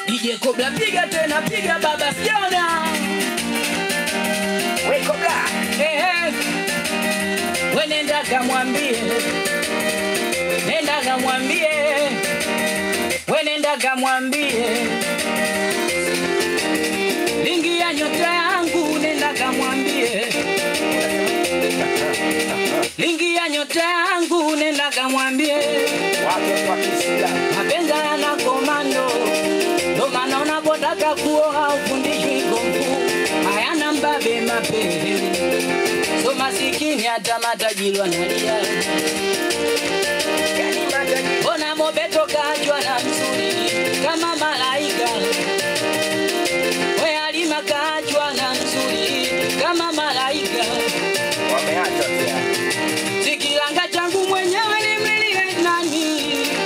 DJ Kobla piga tena piga baba sijaona We Kobla. Eh, eh. We nenda kamwambie nenda kamwambie we nenda kamwambie lingi ya nyota yangu nenda kamwambie lingi ya nyota yangu nenda kamwambie Watu wa Kisila. mapenzi yana komando, ndo maana unapotaka kuoa ufundishwi komfu, hayana mbabe mapenzi, so masikini hata matajiri wanalia. Yani matajiri. Mbona Mobeto kaachwa na mzuri kama malaika, we Halima kaachwa na mzuri kama malaika, Wameacha pia. sikilanga changu mwenyewe nimlilie nani?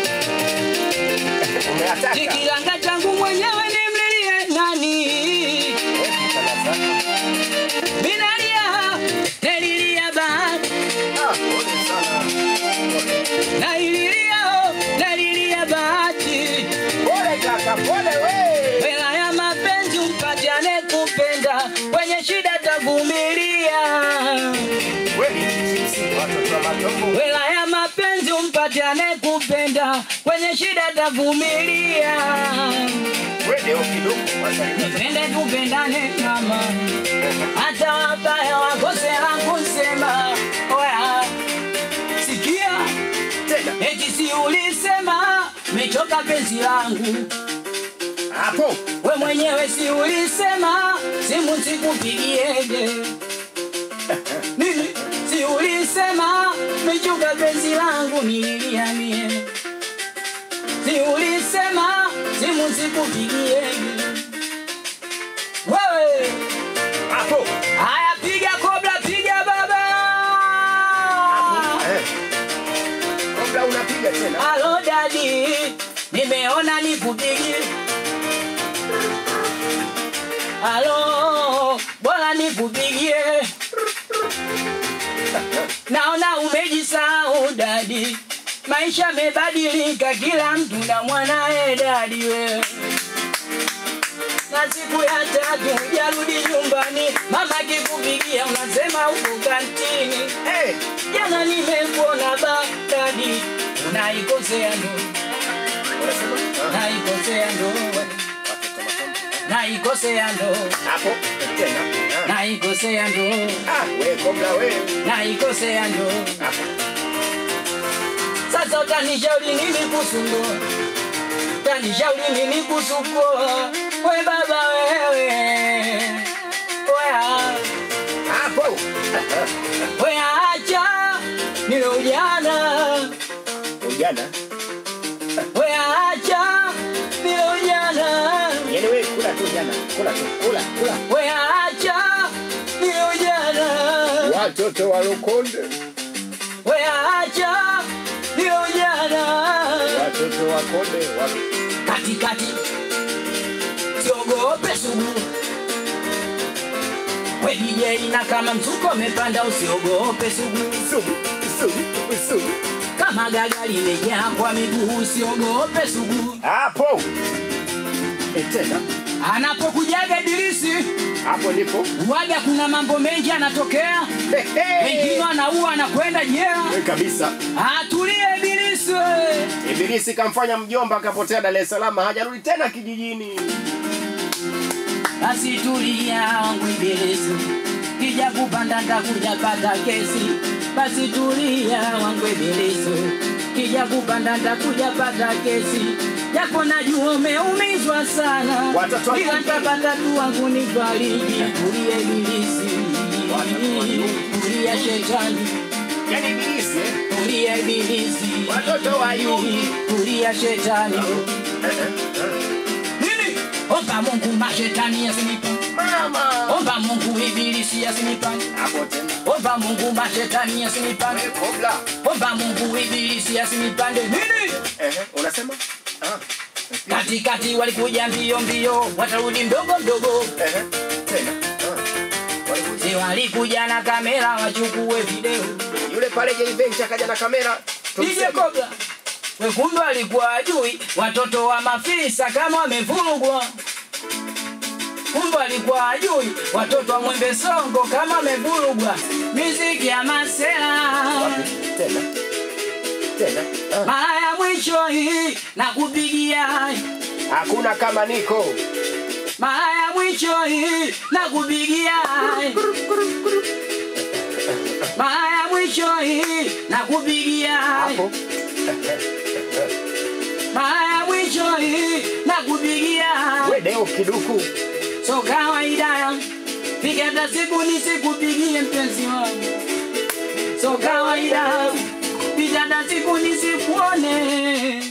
Umeataka. Sikilanga changu mwenyewe nimlilie nani? Wewe sana sana. Minalia, nelilia bahati, Ah, pole sana. Pole. naililia, oh, nelilia bahati. Pole kaka, pole we. Hela ya mapenzi umpate anekupenda, kwenye shida tavumilia. Kweli sisi watoto wa matombo. Hela ya mapenzi umpate anekupenda, kwenye shida tavumilia. Wewe kidogo wasalimia. Tupende tupendane mama, hata wabaya wakosea kusema. Oya, sikia Tena. eti si ulisema mechoka penzi langu, Hapo. we mwenyewe si ulisema simu sikupigieje? Nini? Si ulisema mechoka penzi langu nililia mie? Si ulisema simu sikupigieje? Wewe Hapo. haya, piga kobra, piga baba. Eh. Kobla unapiga tena. Halo dadi, nimeona nikupigie. Halo, bora nikupigie. Naona umejisahau dadi, maisha yamebadilika, kila mtu na mwanae dadi wewe na siku ya tatu hujarudi nyumbani, mama kikupigia unasema uko kantini. Eh. Jana nimekuona badadi, unaikosea ndo, Unasema? Ah, naikosea ndo, watoto wa matombo. naikosea ndo, Hapo. Tena. Ah. naikosea ndo, Ah, we Kobla we. naikosea ndo. Hapo. Sasa utanishauri nini kuhusu ndoa? Utanishauri nini kuhusu kuoa? We baba wewe, wea Hapo. wea, acha nile ujana, Ujana. wea acha nile ujana. Yaani wewe kula tu jana. Kula tu. Kula, kula. Weacha ni ujana, Watoto wa Lukonde. weacha ni ujana. Watoto wa Konde. wa- Katikati siogope sugu, we DJ na kama mzuko umepanda usiogope sugu, Sugu. Sugu. Sugu. kama gaga limejaa kwa miguu usiogope sugu. Hapo. Eh, Tena. Anapokujaga Ibilisi Hapo ndipo. waga, kuna mambo mengi anatokea, Hey, hey. wengine anaua anakwenda jela. We kabisa. Atulie Ibilisi we. Ibilisi kamfanya mjomba akapotea Dar es Salaam, hajarudi tena kijijini. basi tulia wangu ibilisi, kija kupanda ntakuja pata kesi. Basi tulia wangu ibilisi, kija kupanda ntakuja pata kesi. Japo najua umeumizwa sana, Watoto wa ila Mungu. ntapata tu wangu nifariji. Tulia ibilisi, Watoto wa Mungu. tulia shetani, Yaani Ibilisi eh? tulia ibilisi, Watoto wa Yuhi. tulia shetani. Eh, eh, eh. Nini? Omba Mungu mashetani yasinipa Mama. Omba Mungu ibilisi asinipande. Hapo tena. Omba Mungu mashetani asinipande. We Kobla. Omba Mungu ibilisi asinipande. Nini? Eh, eh, unasema? Ah. Katikati walikuja mbio mbio, watarudi mdogo mdogo. Eh, eh, tena. Ah. Walikuja. Si walikuja na kamera wachukue video. Yule pale Jay Bench akaja na kamera. DJ Tumseme. Kobra. we kumbe alikuwa ajui watoto wa mafisa kama wamevurugwa kumbe alikuwa ajui watoto wa mwembe songo kama wamevurugwa miziki ya masela Wapi? Tena. Tena. Ah. mara ya mwisho hii na kupigia Hakuna kama niko. mara ya mwisho hii na kupigia mara ya mwisho hii na kupigia Hapo. mara ya mwisho hii na kupigia We deo kiduku. so kawaida piga hata siku nisikupigie mpenzi wangu so kawaida piga hata siku nisikuone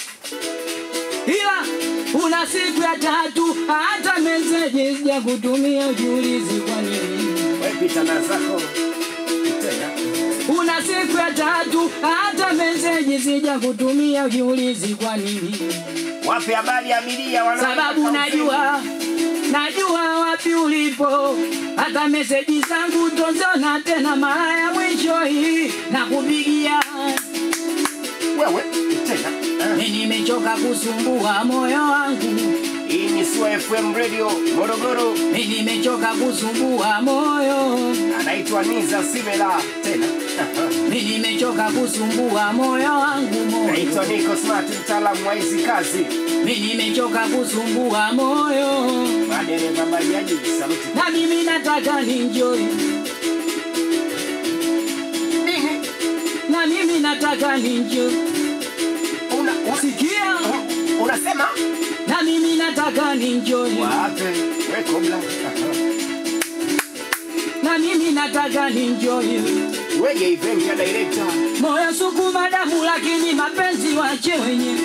ila una siku ya tatu hata meseji sija kutumia ujiulizi kwa nini We pita na zako. Tena. una siku ya tatu hata meseji sija kutumia ujiulizi kwa nini Wape habari ya abiria wana sababu najua najua wapi ulipo hata meseji zangu tozona tena mara ya mwisho hii na kupigia wewe tena. Ah. mi nimechoka kusumbua moyo wangu Hii ni Sua FM Radio Morogoro. mi nimechoka kusumbua moyo Anaitwa Niza Simela tena. Aha. mi nimechoka kusumbua moyo wangu moyo Naitwa Nico Smart, mtaalamu wa hizi kazi. mi nimechoka kusumbua moyo Madereva bajaji, saluti. na mimi nataka ninjoi Nini? na mimi nataka ninjoi Una, una, sikia unasema? na mimi nataka ninjoi Wape, we kobla. Aha. na mimi nataka ninjoi Wege event ya director. moyo sukuma damu lakini mapenzi wache wenyewe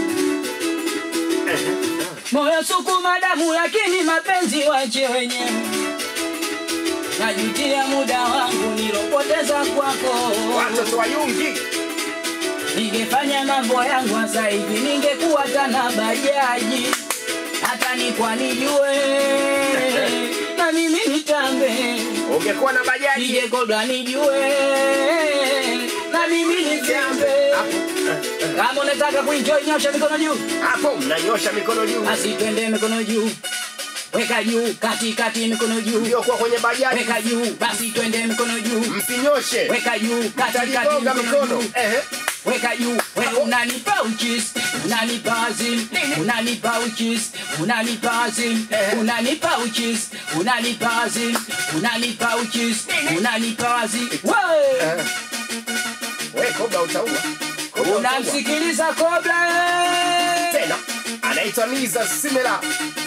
moyo sukuma damu lakini mapenzi wache wenyewe najutia muda wangu nilopoteza kwako Watoto wa Yungi. ningefanya mambo yangu sasa hivi ningekuwa tana bajaji hata nikwa nijue na mimi nitambe Ungekuwa na bajaji. nije kodwa nijue na mimi nitambe Hapo. kama unataka kuenjoy nyosha mikono juu Hapo mnanyosha mikono juu. basi twende mikono juu weka juu kati kati mikono juu Ndio kwa kwenye bajaji. weka juu basi twende mikono juu Msinyoshe. weka juu kati kati Mtaligonga mikono mikono. juu Ehe. weka juu we unanipa uchis unanipa azim unanipa uchis unanipa azim unanipa uchis unanipa azim unanipa uchis unanipa azim we Eh. We kobla utaua. Kobla utaua. unamsikiliza kobla tena anaitwa Niza Simela.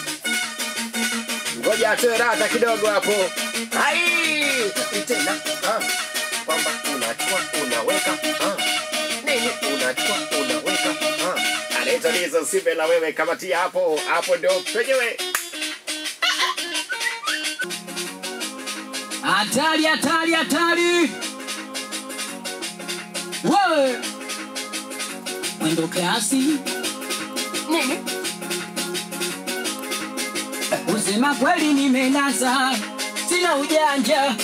Ngoja atoe rata kidogo hapo. Ai! Tena ah, kwamba unachukua unaweka ah. Nini unachukua unaweka ah. Anaitwa Niza Simela, wewe kamatia hapo hapo, ndio penyewe. hatari hatari hatari we mwendo kasi Nini? Kusema kweli nimenasa, sina ujanja.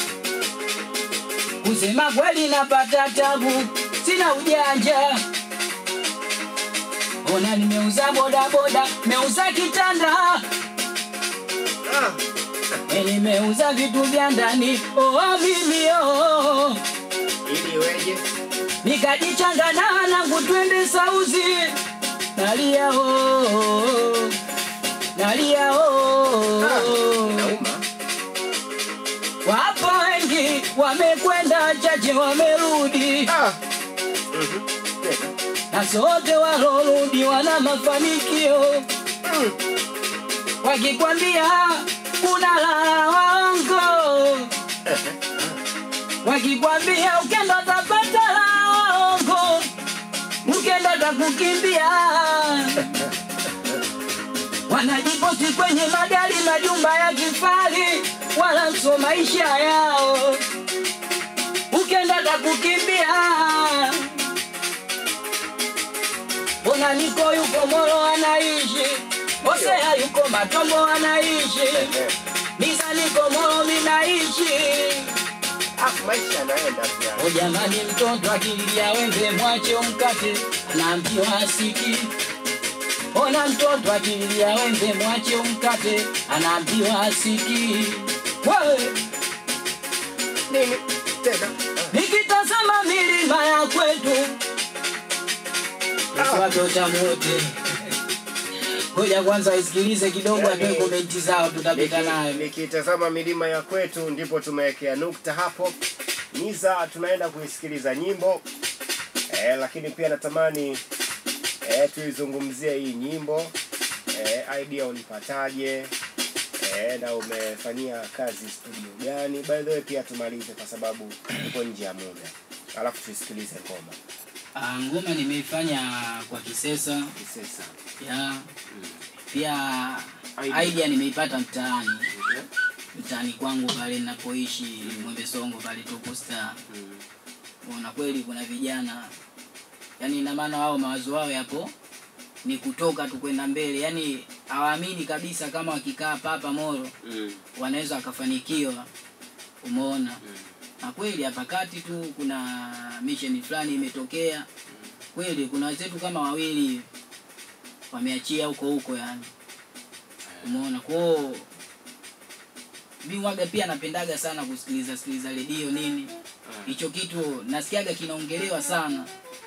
Kusema kweli napata tabu, sina ujanja. Ona nimeuza bodaboda, meuza kitanda, Ah, e nimeuza vitu vya ndani, oh mimi oh. ili weje? Nikajichangana nangu twende sauzi, nalia oh, nalia oh. Nauma. Wapo wengi wamekwenda, chache wamerudi, Ah. Mhm. Tena. na sote walorudi wana mafanikio. Mm. Wakikwambia kuna la waongo, wakikwambia ukenda utapata la waongo, ukenda takukimbia. Wanajiposti kwenye magari, majumba ya kifahari, wala sio maisha yao, ukenda takukimbia. Mbona niko yuko Moro anaishi, Hosea yuko Matombo anaishi, Misa niko Moro minaishi, afu maisha yanaenda pia O jamani, mtoto akililia wembe mwache umkate, anaambiwa asiki. Ona mtoto akililia wembe mwache umkate, anaambiwa asiki. Wewe nini tena nikitazama milima ya kwetu watoto wote ngoja kwanza isikilize kidogo, atoe Yaani, komenti zao, tutapita nayo. nikitazama milima ya kwetu ndipo tumewekea nukta hapo niza tunaenda kuisikiliza nyimbo eh, lakini pia natamani eh, tuizungumzie hii nyimbo eh, idea ulipataje eh, na umefanyia kazi studio gani by the way pia tumalize kwa sababu tuko nje ya muda alafu tuisikilize ngoma Ah, ngoma nimeifanya kwa Kisesa kisesa ya pia Idea. idea nimeipata mtaani mtaani kwangu pale ninapoishi Mwembe Songo pale Tuko Star. Unaona kweli kuna vijana yani, ina maana wao mawazo wao yapo ni kutoka tu kwenda mbele, yani hawaamini kabisa kama wakikaa papa Moro wanaweza wakafanikiwa. Umeona, na kweli hapa kati tu kuna mission fulani imetokea kweli, kuna wenzetu kama wawili wameachia huko huko, yani umeona kwao. Mi waga pia napendaga sana kusikiliza sikiliza redio nini, hicho kitu nasikiaga kinaongelewa sana,